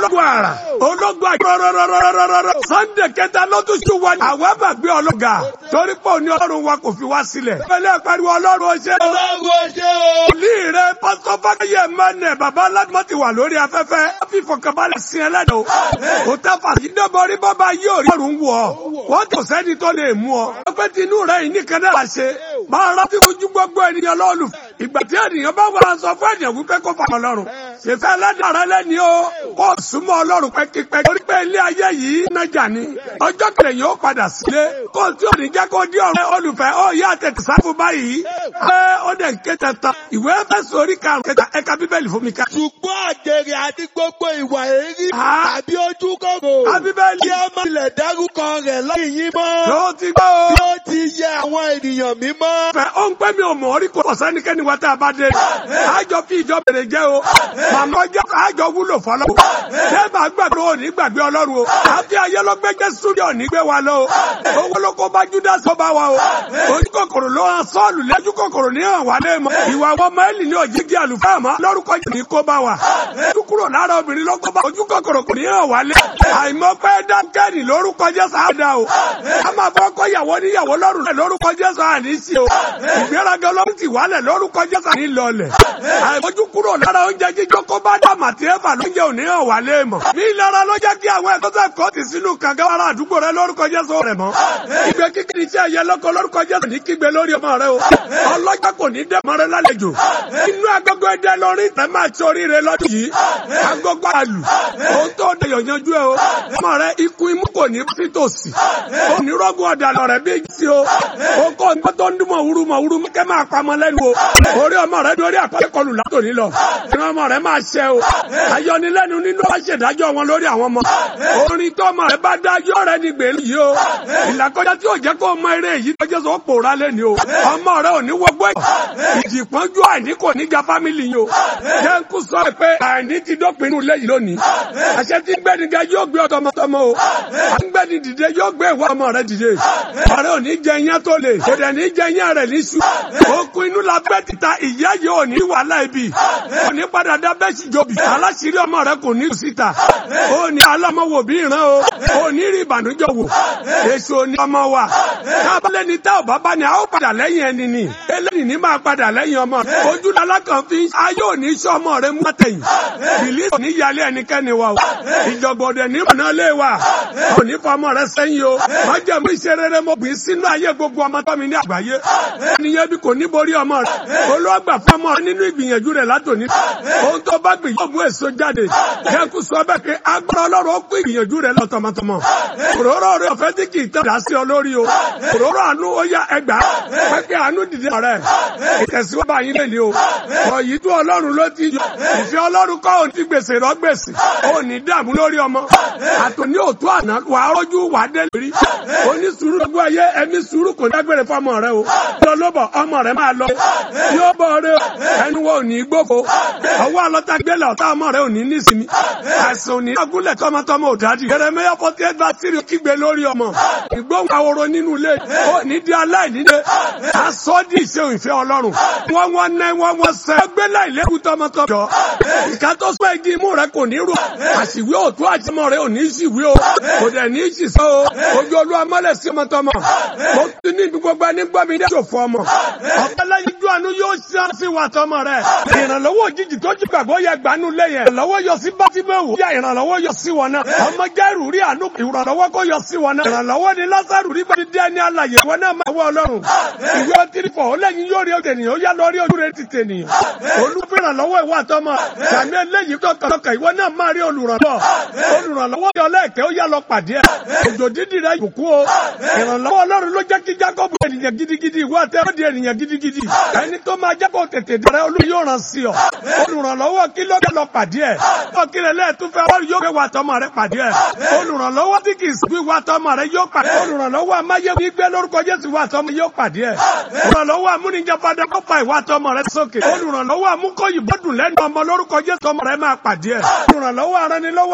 ológun àrà ológun àjọrọrọrọrọrọ sunday kẹta lọ́dún sí wa àwa gbàgbé ọlọ́gà torí pé òní ọlọ́run wa kò fi wá sílẹ̀. ìpínlẹ̀ pariwo ọlọ́run ọṣẹ́ o. Ọlọ́run ọṣẹ́ o. Olú rẹ̀ pásítọ̀ Fákẹ́yẹ Mẹ́nẹ̀ bàbá aládùmọ̀ ti wà lórí afẹ́fẹ́. Wọ́n fi ìfọ̀kànbalẹ̀ sin ẹlẹ́dọ̀. Kò tẹ́ fàṣídẹ́bọrí bàbá yóò rí ọ̀run wù ọ́. Wọ́n kò sẹ́ni tó lè mú ọ. Wọ́n pẹ́ tinú rẹ̀ yìí nìkan náà ṣe. Máa rántí fojú gbogbo ènìyàn lọ́ọ̀lù. Ìgbà tí ènìyàn bá wà sọ fún ènìyàn wípé kó fà ọlọ́run. Ṣèfẹ́ ẹlẹ́dàá rẹ lẹ́ni o. Kó súnmọ́ ọlọ́run pẹ́kípẹ́. Torí pé ilé ayé yìí nájà ni. Ọjọ́ kẹlẹ̀ yóò padà sílé. Kó o tí ò ní jẹ́ kó di ọ̀rẹ́ olùfẹ́ ó yá tètè sáfù báyìí. Ẹ ó dẹ̀ ń ké tẹ̀tàn. Ìwé Éfésù orí karùn-ún kẹta ẹ̀ka bíbélì fún mi ká. Ṣùgbọ́n àjèrè àti gbogbo ìwà èrí Ah. tàbí ojú kòkò. Ká bíbélì. Kí ó má tilẹ̀ dárúkọ rẹ̀ lẹ́yìn yín mọ́. Ló ti gbọ́ o. Bí ó ti yẹ àwọn ènìyàn mímọ́. fẹ́ ó ń pẹ́ mi ò mọ̀ orí kò sẹ́nikẹ́ni wa tá a bá dé. àjọ fi ìjọ bèrè jẹ́ o. màmá ọjọ́ àjọ wúlò fọlọ́. ṣé màá gbàgbé o ní gbàgbé ọlọ́run o. àfi ayé ló gbé jésù ní òní gbé wa lọ o. owó ló kó bá judas tó bá wa o. ojú kòkòrò ló hàn sọ́ọ̀lù lẹ́jú kòkòrò ní hàn wá lé mọ́. ìwà wọn máìlì ní òjijì àlùfáà mọ́. lórúkọ jù ní kó bá wa. ojú kúrò lára obìnrin ló kó bá ojú kòkòrò kò ní hàn wá lé. àìmọ́ pẹ́ dákẹ́rì lórúkọ jésù àdá o. a máa fọ́ kọ́ ìyàwó níyàwó lọ́rùn lórúkọ jésù àní sí o ìgbéraga ọlọ́run ti wálẹ̀ lórúkọ jésù ní lọlẹ̀. àìmójú kúrò lára oúnjẹ jíjọ kó bá dá màtí ẹ̀fà lóúnjẹ òní hàn wá lé mọ̀. ní ìlara ló jẹ́ kí àwọn ẹ̀kọ́ sẹ́ kọ́ ti sínú kànga ara àdúgbò rẹ lórúkọ jésù rẹ̀ mọ́. ìgbé kíkiri iṣẹ́ ẹ̀yẹ lọ́kọ lórúkọ jésù ní kígbe lórí ọmọ rẹ o. ọlọ́jà kò ní dẹ́ mọ́rẹ́ lálejò. inú agogo ẹdẹ lórí tẹ máa ti oríire lọ́dún yìí. agogo àlù ohun tó dé yànjú ẹ o. ọmọ rẹ ikú imú kò ní fítòsí. onírọ́gùn ọ̀dàlọ̀ rẹ̀ bí sí o. o kò ń tó ń dúnmọ̀ wúru mọ̀ wúru kẹ́ máa pamọ́ lẹ́nu o. orí ọmọ rẹ dorí àpẹẹrẹ kọlù látòní lọ. ìran ọmọ rẹ máa ṣẹ o. ayọnilẹ́nu nínú bá ṣèdájọ́ wọn lórí àwọn ọmọ. orin tó ọmọ rẹ bá dájọ́ rẹ ní gbèlú yìí o. ìlàkọjá tí yóò jẹ́ kó mọ eré yìí tọ́jú sọ pòórá lẹ́ni o. ọmọ rẹ ò ní wọgbọ́ ìjì pọ́njú àìní kò ní ga fámìlì yìí o. jẹ́ ń kú sọ pé àìní ti dópin inú lẹ́yìn lónìí. àṣẹ tí gbẹ́ni ga yóò gbé ọtọmọtọmọ o. à ń gbẹ́ni dìde yóò gbé ìwà ọmọ rẹ dìde. ọ̀rẹ́ ò ní jẹ iyán tó le. kò dẹ̀ ní jẹ iyán rẹ̀ níṣu. okun inú la bẹ́ títa ìyá yìí ò ní wàhálà ibi. kò ní padà dá bẹ́ẹ̀ sì jobi. aláṣírí ọmọ rẹ kò ní síta. ó ní alámọ̀wò bí ìran o. ó ní rí ìbànújẹ́ wò. èso ni ọmọ wa. kábàlẹ̀ ni tá ò bá bá ni a ó padà lẹ́yìn ẹni ni. eléyìí ní máa padà lẹ́yìn ọmọ. ojú lalákan fi ayé ò ní sọ ọmọ rẹ mọ́tẹ̀yìn. bìlí ò ní yálé ẹnikẹ́ni wa o. ìjọ̀gbọ̀dẹ̀ ní mọ̀nà lé wa. ò ní fọmọ rẹ sẹ́yìn o. májẹ̀mú ìṣerere mo gbìn sínú ayé gbogbo ọmọ tó mi ní àgbáyé. ẹnìyẹn bí kò ní borí ọmọ rẹ. olóògbà fọmọ rẹ nínú ìgbìyànjú rẹ látòní. ohun tó bá gbìn yóò mú èso jáde. jẹ́kù sọ bẹ́ẹ̀ pé agbára ọlọ́run ó kó ìgbìyànjú rẹ lọ tọmọtọmọ. òróró rẹ ọ̀fẹ́ tí kì í tọ́ da sí ọ lórí o. òróró àánú ó yá ẹgbàá. pẹ́pẹ́ àánú dìde ọ̀rẹ́. ìtẹ̀síwájú àyín lè ní o. ọ̀yí tó ọlọ́run ló ti yọ. ìfẹ́ ọlọ́run kọ́ òun ti gbèsè rọ gbèsè. ó ní dààmú lórí ọmọ. àtòní òtún àná wà á rọ́jú wà á dé lórí. onísùúrù gbogbo ayé ẹni sùúrù kò dágbére fọmọ rẹ o. lọ́lọ́bọ̀ ọmọ rẹ máa lọ. yóò bọ̀ rẹ ẹnu wo ò ní gbóko. ọwọ́ alọ́ta gbélé ọ̀tá ọmọ rẹ ò ní nísìmí. àìsàn ò ní agúnlẹ̀ tọmọtọmọ ò dádì. Jeremaya forty eight verse three kígbe lórí ọmọ. ìgbóhùn ahoro nínú ilé. ó ní di aláìníde. asọ́dí ìṣe ìfẹ́ ọlọ́run. wọ́n wọ́n nẹ́ wọ́n wọ́n sẹ́. ó gbé láìlẹ́kùn tọmọtọmọ. jọ ìka tó sọ igi imú rẹ kò ní rò. àṣìwé òtún àjẹmọ rẹ ò ní ṣìwé o. kò dẹ̀ ní ṣìṣọ́ o. ojú olúwa mọ́lẹ̀ sí ọmọtọmọ. mo ti ní ibi gbogbo ẹni gbọ́ mi dé ṣòfò ọmọ. ọ̀pẹ́ lẹ́yìn ojú àánú yóò ṣe é sí wa tọmọ rẹ. ìrànlọ́wọ́ òjijì tó jí gbàgbọ́ yẹ gbanú lẹ́yìn. ìrànlọ́wọ́ yọ sí bátímẹ́wò. yá ìrànlọ́wọ́ yọ sí wọn náà. ọmọ jẹ́rù rí àánú ìrànlọ́wọ́ kó yọ sí wọn náà. ìrànlọ́wọ́ ni lásàrù rí bá ti dé ní alàyè wọn náà máa wọ ọlọ́run. ìwé ọtí fọ ó lẹ́yìn yóò rí ọdẹ nìyẹn ó yá lọ rí ojú rẹ ti tè nìyẹn. olùfẹ́ ìrànlọ́wọ́ ìwà tọmọ. sàmì eléyìí tọkàntọkà ìwọ náà máa rí olùrànlọ́wọ́. olùrànlọ́wọ́ yọ lẹ́ẹ̀kẹ́ ó yá lọ pàdé ẹ̀. òjò dídì rẹ ìbùkún o. ìrànlọ́wọ́ ọlọ́run ló jẹ́ kí jákọ́bù ènìyàn gidigidi ìwọ àti ẹ̀rọ di ènìyàn gidigidi. ẹni tó máa jẹ́ kó tètè dẹrẹ́ olú yóò ràn sí ọ. olùrànlọ́wọ́ kí ló dé lọ pàdé ẹ̀. ọkìlẹ̀ lẹ́ẹ̀túnfẹ́ ọlọ́run yóò gbé wa tọmọ rẹ pàdé ẹ̀. olùrànlọ́wọ́ tí kì í sùn wíwá tọmọ rẹ yóò pàdé. olùrànlọ́wọ́ amáyéwu gbé lórúkọ Jésù wà tọmọ yóò pàdé ẹ̀. olùrànlọ́wọ́ amúnijàpadà kó fa ìwà tọmọ rẹ sókè. olùrànlọ́wọ́ amúkọ́yìnbó dùn lẹ́nu ọmọ lórúkọ Jésù tọmọ rẹ máa pàdé ẹ̀. olùrànlọ́wọ́ aranilọ́wọ́